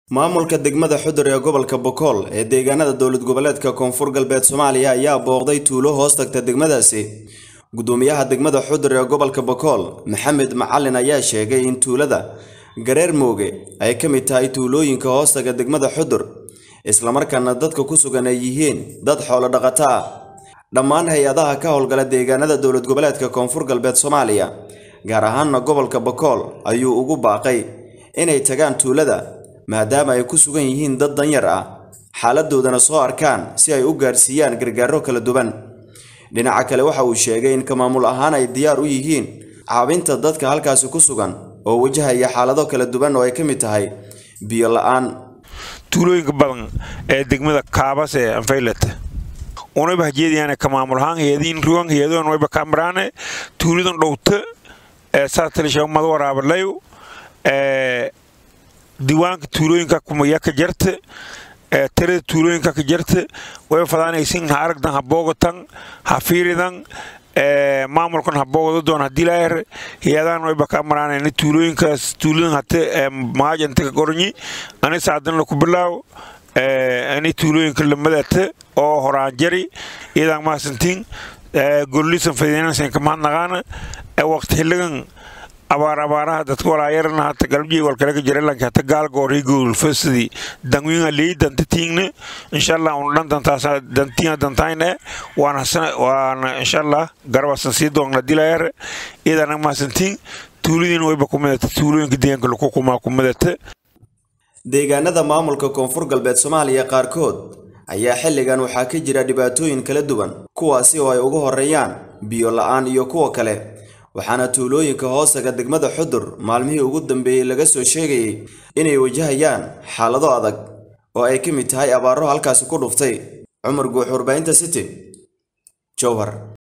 maamulka degmada xudur ee gobolka bokool ee deegaanada dowlad goboleedka koonfur galbeed soomaaliya ayaa booqday tuulo hoos tagta degmadaasi gudoomiyaha degmada xudur ee gobolka bokool maxamed macalin ayaa sheegay in tuulada gareer mooge ay ka mid tahay tuulooyinka hoostaga degmada xudur islamarkaana dadka ku sugan ay yihiin dad xoolo dhaqato ah dhammaan hay-adaha ka howlgala deegaanada dowlad goboleedka koonfur galbeed soomaaliya gaar ahaana gobolka bokool ayuu ugu baaqay inay tagaan tuulada maadaama ay ku sugan yihiin dad danyar ah xaaladoodana soo arkaan si ay u gaarsiiyaan gargaaro kala duwan dhinaca kale waxa uu sheegay in ka maamul ahaan ay diyaar u yihiin caabinta dadka halkaasi ku sugan oo wajahaya xaalado kala duwan oo ay ka mid tahay biyo la-aan tuulooyinka badan ee degmada kaabas ee anfaylet unayba hajeediyaan ka maamul ahaan heediin ruwan heedoon wayba kamaraane tuulidan dhowta ee saatalisha mad waraabalayo ee diiwaanka tuulooyinka kumaya ka jarta ee tirada tuulooyinka ka jarta way fadaanaysin ha aragdan ha boogatan ha fiiridan ee maamulkan ha boogado doon hadii laayar hiyadaan wayba ka maraanayna tuulooyinkaas tuuladan hate ee maajanta ka goranyi ani saadan la ku bilaaw ee ani tuulooyinka lamadata oo horaan jari iyadaan maasantiin ee gollisan fadinansan ka mahadnaqaana ee waqti xilligan abaar abaaraha dadka walaayarana hata galabjii walkalaga jiralanka hata gaalgoori guulfasidi dangwinga lii danta tiingne inshallah un dhan dantaas dantiina dantayne waana waana inshallah garabasan sii doonna dilayar iyadana maasantiin tuulidiin wayba kumidata tuulooyinka deegaanka laku kumaa kumidata deegaanada maamulka koonfur galbeed soomaaliya qaarkood ayaa xilligan waxaa ka jira dhibaatooyin kala duwan kuwaasi oo ay ugu horeeyaan biyo la-aan iyo kuwa kale waxaana tuulooyinka hoostaga degmada xudur maalmihii ugu dambeeyey laga soo sheegayay inay wajahayaan xaalado adag oo ay ka mid tahay abaaro halkaasi ku dhuftay cumar guux warbaahinta city jowhar